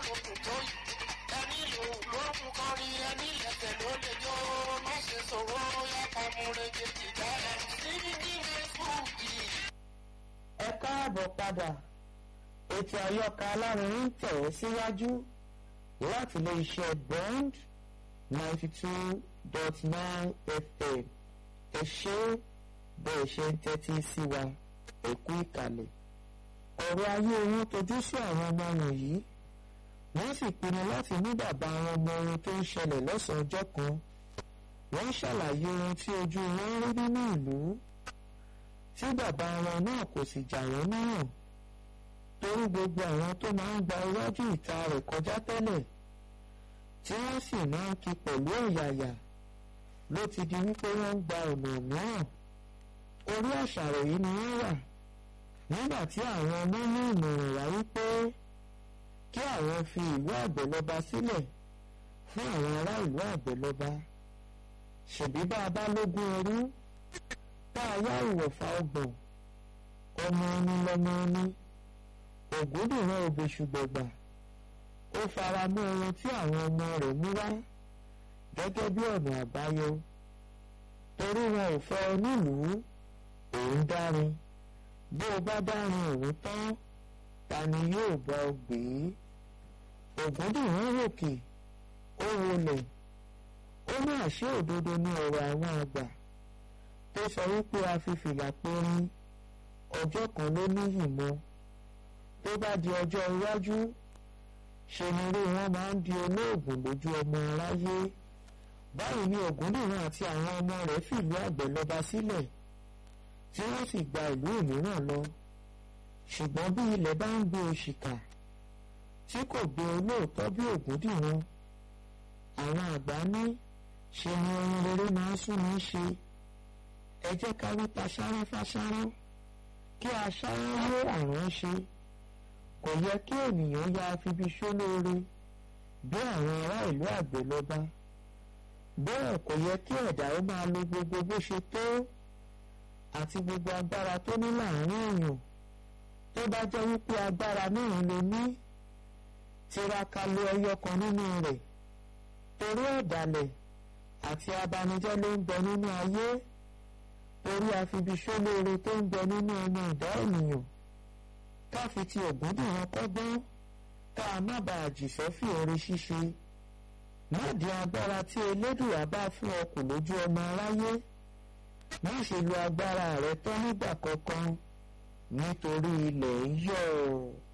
lókun tó yìí ẹni lò lókun kọrin ẹni lẹ̀kẹ̀ ló lè jó má ṣe sọ̀rọ̀ yàtọ̀ múrege tìjà ẹ̀ sí ní fújì. ẹ káàbọ̀ padà ètò àyọkà alárinrin tẹ̀ ẹ́ síwájú láti ilé iṣẹ́ bond ninety two dot nine fm ẹ ṣé bẹ́ẹ̀ ṣe ń tẹ́tí sí wa ẹ kú ìkàlẹ̀ ọ̀rọ̀ ayé wọn tojú sí àwọn ọmọ wọ̀nyí wọ́n sì pinnu láti mú bàbá wọn mọ ohun tó ń ṣẹlẹ̀ lọ́sàn-án ọjọ́ kan wọ́n ṣàlàyé ohun tí ojú wọn rí nínú ìlú tí bàbá wọn náà kò sì jà wọ́n níyàn torí gbogbo àwọn tó máa ń gba iwájú ìta rẹ̀ kọjá tẹ́lẹ̀ tí wọ́n sì máa ń kí pẹ̀lú ọ̀yàyà ló ti di wípé wọ́n ń gba ọ̀nà mìíràn orí àṣàrò yìí ni wọ́n wà nígbà tí àwọn ọmọ ní ìmọ̀ràn wá wípé kí àwọn fi ìlú àgbẹ̀lọba sílẹ̀ fún àwọn ará ìlú àgbẹ̀lọba ṣèbí bá a bá lógún ẹrú tá a yá ìwọ̀fà ọgbọ̀n ọmọ ẹni lọmọ ẹni ògúndùnrán òbèṣùgbẹ̀gbà ó fara mọ́ ohun tí àwọn ọmọ rẹ̀ mú wá gẹ́gẹ́ bí ọ̀nà àbáyọ torí wọn ò fẹ́ ọ nílùú òun dárin bí o bá dárin òun tán ta ni yóò bá ọ gbé ògúndùnrán ròkè ó wọlẹ̀ ó ní àṣé òdodo ní ọ̀rọ̀ àwọn àgbà tó sọ wípé a fi fìlà périn ọjọ́ kan ló níyì mọ́ tó bá di ọjọ́ iwájú ṣe ni irú wọn máa ń di olóògùn lójú ọmọ aráyé báyìí ni ògúndùnrún àti àwọn ọmọ rẹ̀ fìlú àgbẹ̀lọba sílẹ̀ tí wọ́n sì gba ìlú mìíràn lọ ṣùgbọ́n bí ilẹ̀ bá ń gbé òṣìkà tí kò gbé olóòótọ́ bí ògúndùnrún àwọn àgbà ní ṣe ni ohun rere máa ń sún ní ṣe ẹ jẹ́ ká wí paṣárá fáṣárá kí aṣárá lé àrùn ṣe kò yẹ kí ènìyàn ya afibi ṣólóore bí àwọn ará ìlú àgbẹ̀lọba bẹ́ẹ̀ kò yẹ kí ẹ̀dá ó máa lo gbogbo bó ṣe tó àti gbogbo agbára tó ní láàrin èèyàn tó bá jẹ́ wípé agbára náà ló ní tiraka lo ẹyọ kan nínú rẹ̀ torí ọ̀dàlẹ̀ àti abanijẹ́ ló ń bẹ nínú ayé torí afibiṣólóore tó ń bẹ nínú ọmọ ìdá ènìyàn ká fi ti ògúndùnrún kọ́gbọ́n ká a má bàa jìṣẹ́ fi oore ṣíṣe má di agbára tí elédùà bá fún ọ kù lójú ọmọ aráyé má ṣe lo agbára rẹ tán nígbà kankan nítorí ilẹ̀ ń yọ̀ ọ́.